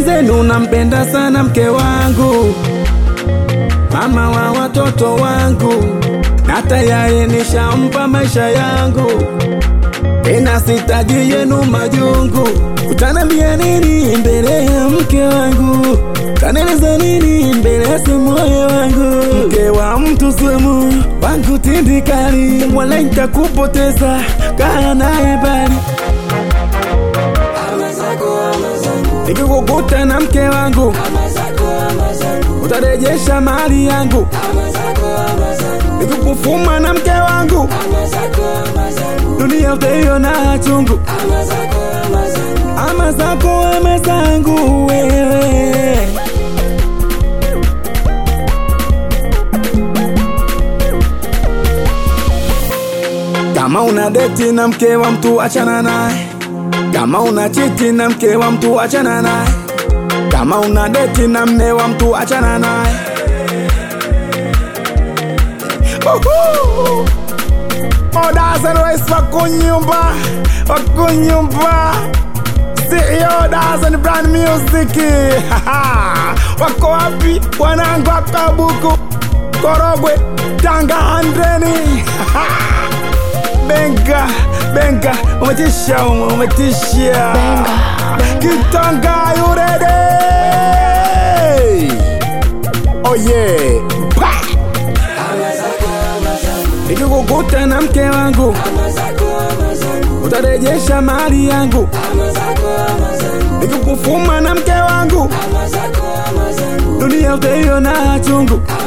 Mwenzenu nampenda sana mke wangu, mama wa watoto wangu, na tayari nishampa maisha yangu, tena sitaji yenu majungu. Utanambia nini mbele ya mke wangu? Kaneleza nini mbele ya moyo wangu? Mke wa mtu sumu wangu tindikali, wala nitakupoteza, kaa naye bali nikikukuta na mke wangu utarejesha mali yangu, nikikufuma na mke wangu dunia utaiona chungu. Ama zako ama zangu wewe Kama una deti na mke wa mtu achana naye, kama una chiti na mke wa mtu achana naye, kama una deti na mme wa mtu achana naye. Uhu! Odazen Rais wako nyumba, wako nyumba CEO Dazen Brand Music wako wapi wanangu akabuku Korogwe Tanga Handreni Benga Benga umetisha umetisha Kitanga yurede Oh yeah Pa! Nikikukuta na mke wangu utarejesha mali yangu, nikikufuma na mke wangu dunia utaiona chungu.